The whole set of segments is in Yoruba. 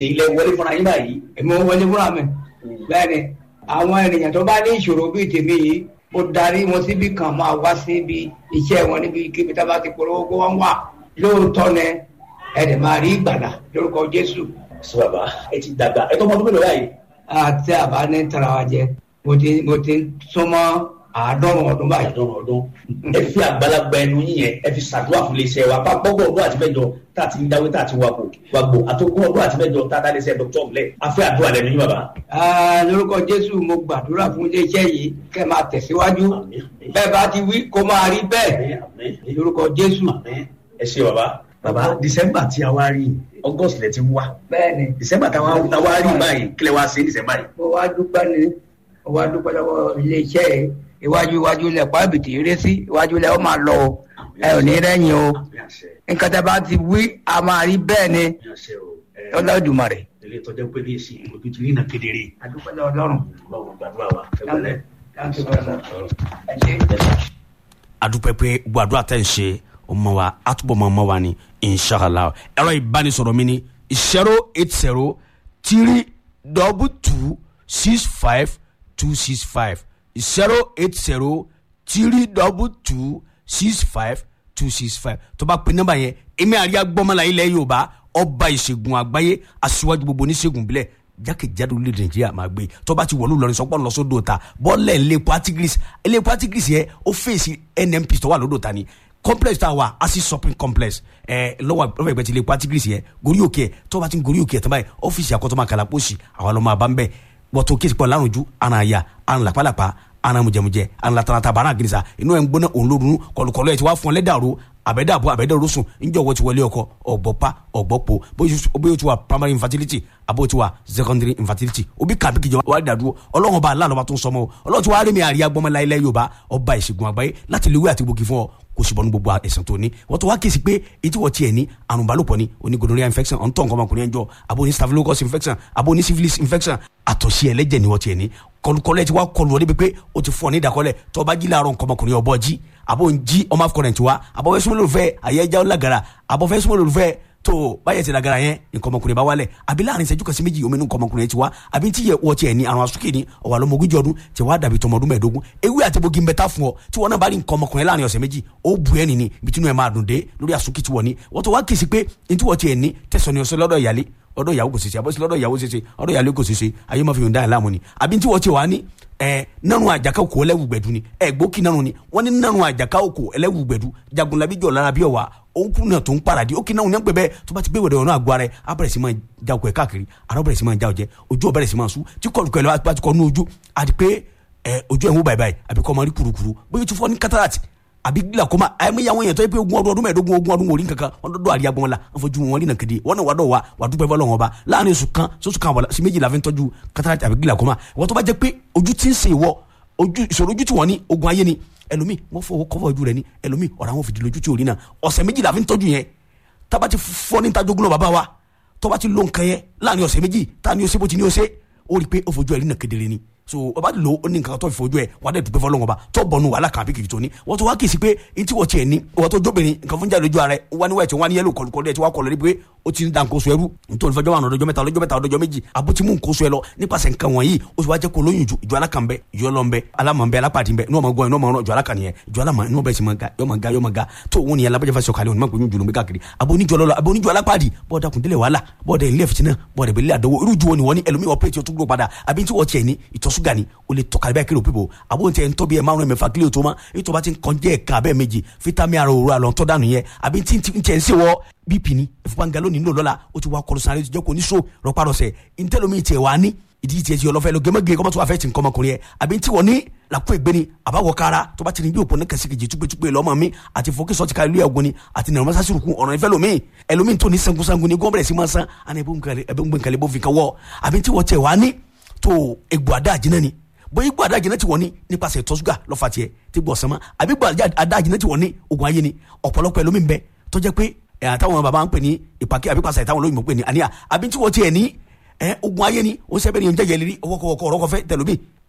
ilẹ̀ wọlé fúnra yín báyìí. èmi ò wọlé fúnra mi bẹ́ẹ̀ ni àwọn ènìyàn tó bá ní ìṣòro bíi tèmi yìí ó darí wọn síbi kan máa wá síbi iṣẹ́ wọn níbi kíbi tá a bá ti polówó kó wọ́n wà lóòótọ́ ni ẹ̀dẹ̀ máa rí ìgbàlà lórúkọ jésù sọ bàbá ẹ ti dàgbà ẹ tó ọmọ ọdún mélòó báyìí. àti àbá ní tara wa jẹ mo ti mo ti súnmọ́ àádọ́rùn ọdún báyìí. àdán ọdún ẹ fi àgbàlagbà ẹnu yín yẹn ẹ fi ṣàdúrà fún iléeṣẹ́ wa bá gbọgbọ ọdún àti mẹ́jọ tá a ti ń dáwé tá a ti wàgbò wàgbò àtọkùn ọdún àti mẹ́jọ tá a dá iléeṣẹ́ dr ọmọlẹ afẹ àdúrà lẹ́nu yín bàbá. Ah, lórúkọ jésù mo gbàdúrà fún iléeṣẹ́ yìí kẹ́ máa tẹ̀síwájú Àmín, àmín. bẹ́ẹ̀ bá ti wí kó máa rí bẹ́ẹ̀ Àmín, àmín. lórúkọ jésù. Àmín. ẹ ṣe bàbá. bàbá december tí a wá rí august lẹ ti wá bẹ́ẹ̀ ni december tí a wá rí báyìí kílẹ̀ wá sí december yìí. mo wá dúpẹ́ ni mo wá dúpẹ́ lọ́wọ́ iléeṣẹ́ yìí iwájú iwájú ilẹ̀ pàbìtì eré sí iwájú ilẹ̀ ó máa lọ o ẹ ò ní rẹ́yìn o àmì àṣẹ nǹkan tẹ́ bá ti wí a máa rí bẹ́ẹ̀ ni àmì àṣẹ o. ẹ ọlọ́dùmarè. ilé ìtọ́jú pé ní ìsìn ojú ti rí nà kedere. a dúpẹ́ lọ́wọ́ ọlọ́run. báwo gbàdúrà wa ẹ gbọ́dọ̀. Thank you very much. ẹ ṣé. adúpẹ́ pé gbogbo àdúrà tẹ̀ ń ṣe ọmọ wa àtúbọ̀ mọ́ ọmọ wa ni inshallah ẹ̀rọ ìbánisọ̀rọ̀ mi ni zero eight zero three double two six five two six five zero eight zero three double two six five two six five tó bá pe nọ́mbà yẹn èmi àríyá gbọ́mọlá ilẹ̀ yorùbá ọba ìṣègùn àgbáyé aṣíwájú gbogbo oníṣègùn bílẹ̀ jákèjádò orílẹ̀-èdè nàìjíríà máa gbé tó bá ti wọ̀lú lọ́rin sọ́pọ̀ lọ́sọ́dọ̀ ta bọ́ọ̀lẹ̀ ilé patigris ilé patigris yẹn ó fèsì nnp tó wà lódò ta ni complex tá a wà asi shopping complex ẹ lọ́wọ́ lọ́wọ́ ìgbẹ́ ti ilé patigris yẹn gorí òkè ẹ̀ tó bá ti ń gorí òkè ẹ̀ tó báyìí ọ́fíìsì àkọ́tọ́ máa kàlà pósì àwọn ọlọ́mọ àbá ń bẹ̀ wọ́tò kí ìsìnkú ọ̀làrùn ju àrùn àyà àrùn làpálàpá àrùn mùjẹmùjẹ àrùn làtàlàtà bàrà àgìrìsà inú ẹ̀ ń gbóná òun lórun kọlùkọlù ẹ̀ ti wá fún ọ lẹ́dàrú àbẹ̀dàbọ̀ àbẹ̀dàrú sùn níjọ́ wọ́n ti wọlé ọkọ ọ̀gbọ́pá ọ̀gbọ́pọ̀ bóyá o ti wà primary infertility àbó ti wà secondary infertility òbí kàbí kìjọ wà á dàdúró ọlọ́run ọba aláàlọ́ bá tó ń sọmọ o ọlọ́run ti wá rí mi àríyá gbọ́mọ láyé yorùbá ọba ìṣègùn àgbáyé láti lè wí àti gbòógì fún ọ kò sì bọ́ ní gbogbo ẹ̀sìn tó ní wọ́n tó wá kíyèsí pé etí wọ́n tiẹ̀ ní àrùn balùpọ̀ ni oní gonorrhea infection ọ̀ntọ́ nǹkan ọmọkùnrin ẹ̀jọ́ àbó ní staphylococcus infection àbó ní syphilis infection àtọ̀sí ẹlẹ́jẹ̀ ni wọ́n tiẹ̀ ní kọlùkọlẹ̀ ti wá kọlù ọdẹ pé o ti fún ọ ní ìdákọ́lẹ̀ tó bá jí láàárọ̀ nǹkan ọmọkùnrin ọbọ̀ jí àbó ń jí ọmọ afọkọrẹ̀ tiwa àbọ̀ fẹ́ súnmọ́ lòlùfẹ́ àyẹ̀já ọ̀làgàrà àbọ̀ fẹ́ súnmọ́ lòlùfẹ́ tó báyẹ̀ ti lagara yẹn nǹkan ọmọkùnrin bá wálẹ̀ àbí láàrin ìṣẹ́jú kan sí méjì omi nǹkan ọmọkùnrin ti wá àbí tí yẹ wọ́n tiẹ̀ ní àrùn asúkè ní ọ̀wà lọ́mọ ogójì ọdún tí wàá dàbí tọmọ ọdún mẹ́ẹ̀ẹ́dógún ewé àti bogi ń bẹ tá fún ọ tí wọn náà bá rí nǹkan ọmọkùnrin láàrin ọ̀sẹ̀ méjì ó bu ẹ́ nìní ibi tí inú ẹ̀ máa dùn dé lórí asúkè tí wọ́n ní wọ́n tó wá kì í sí pé ní tí wọ́n tiẹ̀ ní tẹ̀sán ni ọ̀sẹ̀ lọ́dọ̀ ìyálé ọ̀dọ̀ ìyàwó kò ṣeṣe àbọ̀sí lọ́dọ̀ ìyàwó ṣeṣe ọ̀dọ̀ ìyàlẹ́ kò ṣeṣe ayé máa fi yòǹda ẹ̀ láàmú ni àbí tí wọ́n ti wà ní ẹ nanu àjàká òkò ẹlẹ́wù gbẹ̀dú ni ẹ gbókì nanu ni wọ́n ní nanu àjàká òkò ẹlẹ́wù gbẹ̀dú jagunlabi jọ̀ lára bí ọ̀wà òǹkù náà tó ń paradì ó kì náà ní pẹ́ bẹ́ẹ̀ tó bá ti gbé wẹ̀dẹ̀ ọ̀nà àgọ́ ara ẹ̀ á bẹ̀rẹ̀ sí máa já òkò ẹ̀ káàkiri ara bẹ̀rẹ̀ sí máa já ọ̀jẹ́ ojú ọ̀ bẹ̀rẹ̀ sí máa sú tí kọlùkọ ẹ̀ lọ́wọ́ bá ti kọ́ ní ojú àti pé ẹ ojú ẹ̀ ń wò báyìí báyìí àbí kọ́ máa rí kurukuru bóyá o ti fọ́ ní cataract àbí glaucoma àyẹ̀mí yàwọn èèyàn tó yẹ pé ogún ọdún ọdún mẹ́ẹ̀ẹ́dógún ogún ọdún wòlíì kankan wọn dọ́dọ̀ àríyá gbọ́n la wọn fojú wọn rí nà kéde wọn náà wà dọ̀ wa wà dúpẹ́ fọlọ́ wọn ba láàrin oṣù kan sọ́sù kan wà sí méjì la fi ń tọ́jú cataract àbí glaucoma wọ́n tó bá jẹ́ pé ojú ti ń sè wọ́ ojú ìṣòro ojú tí wọ́n ní ogun ayé ni ẹlòmíì wọ́n fọwọ́ kọ́fọ́ ojú rẹ̀ ni ẹlòmíì ọ̀rọ̀ àwọn fìdí lójú tí ò rí náà ọ̀sẹ̀ méjì la fi ń tọ́jú yẹn tába ti fọ́ ní tajogún náà bàbá wa tọ́ba ti lo nǹkan yẹn láàrin ọ̀sẹ̀ méjì tá ni ó ṣe bó ti ní ó ṣe ó rí i pé ó fojú ẹ̀ rí nà kedere ni so ọba lo ó ní nǹkan tó fi fojú ẹ wà á dẹ̀ dùpẹ́ fọlọ́wọ́n ba tó bọ̀nu wàhálà kan àbí kìkì tó ní wọ́n tó wá kìí sí pé etí wọ́n tiẹ̀ ní wọ́n tó jóbìnrin nǹkan fún jáde lójú ara ẹ wọ́n ní wẹ́ẹ̀tì wọ́n ní yẹ́lò kọlùkọlù ẹ̀ tí wọ́n kọlù ẹ̀ pé ó ti ń da nǹkan oṣù ẹrú nítorí fẹjọ́ wọn ọdọjọ́ mẹ́ta ọdọjọ́ mẹ́ta ọdọjọ́ méjì àbó ti mú nǹkan oṣù ẹ lọ nípasẹ̀ nǹkan wọ̀nyí ó sì wá jẹ́ kó lóyún ju ìjọ alákan bẹ ìjọ ọlọ́n bẹ alámọ̀ bẹ alápàdé bẹ inú ọmọ gbọ́ inú ọmọ ọ̀rọ̀ ìjọ alákan nìyẹn ìjọ alámọ̀ inú ọbẹ̀ sì máa ga yọ máa ga yọ máa ga tó òun nìyẹn alábẹ́jẹ́ fẹsẹ̀ ọ̀kàlẹ̀ onímọ̀ gbóyún jùlọ káàkiri àbó oníjọ lọ́lọ́ àbó oníjọ alápàdé bọ́ọ̀dà kùndílẹ̀ wàhálà bọ́ọ̀dà ilé fìtínà bọ́ọ̀dà ìbílẹ̀ àdánwò irú ju wọn ni wọ́n ní ẹlòmíì ọ̀pẹ́ tí o tún gbó padà àbí tí wọ́n tiẹ̀ ní ìtọ́sùgà ni o lè tọ́ka bẹ́ẹ̀ kí ló pípò àbó ní tiẹ̀ ń tọ́bi ẹ̀ márùn-ún mẹ́fà kílíò tó ma èyí tó bá ti ń kàn jẹ́ ẹ̀ka abẹ́ méjì fítámì ara òru àlọ́ tọ́ dànù yẹn àbí tí ń tiẹ̀ ń sèwọ́ bp ni ìfúnpá lónìí nílò lọ́la ó ti wá kọlu sáré jẹ́ kó ní so rọpárọsẹ̀ ntẹ́lómi tiẹ̀ wá ní ìdí tiẹ̀ ti ọlọ́fẹ́ lọ gẹ́mẹ́gẹ́ kọ́mọ́tò wà fẹ́ ti nǹkan ọmọkùnrin yẹn àbí tí wọ́n ní làkú ẹgbẹ́ ni àbáwọ̀ kára tó bá ti ní bí òpó ní kẹsíkejì túpẹ́túpẹ́ lọ́mọ mi àti fọ́kí sọ́ọ̀tì ká ilé ẹ̀gbọ́n ni àti nàrọ̀ mọ́sá sírùkù ọ̀rọ̀ ìfẹ́ lomi ẹlòmíì tó ní sangunsangun ni gọ́ọ̀bẹ̀rẹ̀ sí máa san àná ẹbí ń gbẹ̀ǹkalẹ̀ bó fi kan wọ́ àbí tí wọ́n tiẹ̀ wá ní tó egbò àdá àjínà ni bóyá igbó adájìnà ti wọ́n ní nípasẹ̀ ìtọ́sùgà lọ́fà tiẹ̀ tí gbọ́ sánmọ́ àbí igbó adájìnà ti wọ́n ní ogun ayé ni ọ̀pọ̀lọpọ̀ ẹlòmíì ń bẹ tó jẹ́ pé àtàwọn bàbá ń pè ní ìpàkí àbí pàṣẹ ìtàwọn olóyìnbó pè ní àníyà àbí tí wọ́n tiẹ̀ ní ogun ayé ni ó sẹ́bẹ̀ ní oúnjẹ yẹlẹ́rí ọwọ́kọ̀wọ́kọ̀ ọ̀rọ̀kọ̀fẹ́ tẹlomi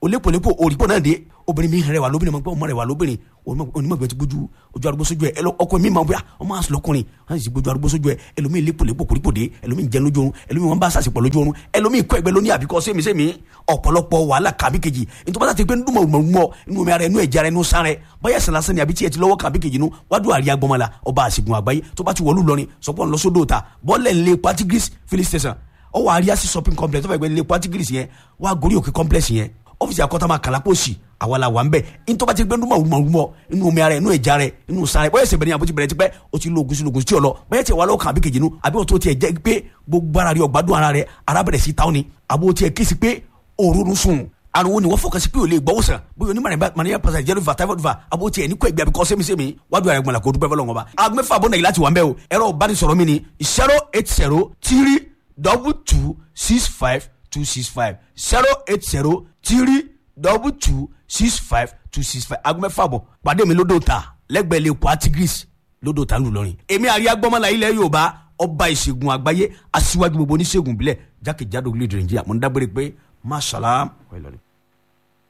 olépolépo òrìpọ̀ náà dé obìnrin mi rẹwà lóbìnrin máa gbọ́ ọmọ rẹwà lóbìnrin onímọ̀gbẹ́ ti gbójú ojú arúgbó sójú ẹ ọkọ mi máa bóyá ọmọ àṣọ lọkùnrin wọn sì gbójú arúgbó sójú ẹ ẹlòmíì lépolépo kòrípò dé ẹlòmíì jẹun lójú oorun ẹlòmíì wọn bá sàṣepọ̀ lójú oorun ẹlòmíì kọ́ ẹgbẹ́ lóní àbíkọ́ sẹ́mi sẹ́mi ọ̀pọ̀lọpọ̀ wàhálà kàbí kejì nítorí wọn ti pé ndúmọ̀ mọ̀ inú omi ara ẹnu ẹ̀jẹ̀ ara ẹnu sáré báyà sàlásán ni àbí tí ẹ ti lọ́wọ́ kàbí kejì nu wádùn àríyá gbọmọlá ọba àṣìgùn àgbáyé tó bá ti wọlú lọrin sọpọ̀ ńlọsódò ta bọ́ọ̀lẹ̀ ńlẹ̀ patigris filling station ọwọ́ àríyásí shopping complex tó fẹ́ gbé ńlẹ̀ patigris yẹn wá gorí òkè complex yẹn ọ́fíìsì àkọ́tà máa kàlà pọ̀sì àwa la wà ń bẹ̀ ntọ́ba ti gbé ndúmọ̀ rúmọ̀ rúmọ̀ inú omi ara ẹ̀ inú ẹ̀já rẹ̀ inú sáré bóyá ẹsẹ̀ bẹ̀rẹ̀ ni àbótí bẹ̀rẹ̀ ti pẹ́ o ti lo ogun sí ogun sí ọ̀lọ́ bóyá tiẹ̀ wà lọ́kàn àbí kejì nu àbí o tó tiẹ̀ jẹ́ pé gbogbo ara rẹ̀ ọ̀gbádùn ara rẹ̀ ara bẹ̀rẹ̀ sí táwọn ni àbó tiẹ̀ kí si pé òórùn sùn ariwo ni wọ́n fọkàn sí pé o lè gbọ́wọ́ sàn bóyá onímọ̀ mania pàṣẹ jẹ́rìí va typhoid va àbó tiẹ̀ ní kó ẹgbẹ́ àbíkọ́ sẹ́mi-sẹ́mi wájú ara ẹ̀gbọ́n la kó dúpẹ́ fọlọ́ wọn bá. agbẹ́fà bọ́ nàìjíríà ti wà ń bẹ́ o ẹ̀rọ ìbánisọ̀rọ̀ mi ni zero eight zero three double two six five two six five zero eight zero three double two six five two six five aago mẹ́fà bọ̀ pàdé mi lódò ta lẹ́gbẹ̀ẹ́ lè kó atigris lódò ta ńlùlọrin. èmi àríyá gbọ́mọlá ilẹ̀ yorùbá ọba ìṣègùn àgbáyé aṣíwájú gbogbo oníṣègùn ìbílẹ̀ jákèjádò orílẹ̀-èdè nàìjíríà mo ń dágbére pé masalaam.